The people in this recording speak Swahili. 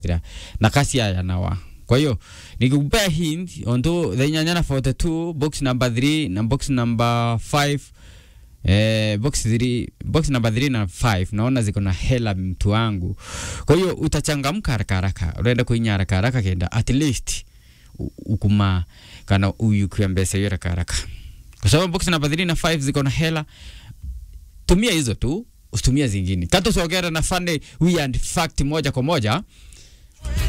na kasi ya nawa kwa hiyo nikikupea hint onto the nyanyana 42 box number 3 na box number 5 Eh, box 3 box number 3 na 5 naona ziko na hela mtu wangu. Kwa hiyo utachangamka haraka haraka, unaenda kuinya haraka haraka kenda at least u- ukuma kana uyu kwa mbesa hiyo haraka haraka, kwa sababu box number 3 na 5 ziko na hela. Tumia hizo tu, usitumia zingine. Kato sogera na fane we and fact moja kwa moja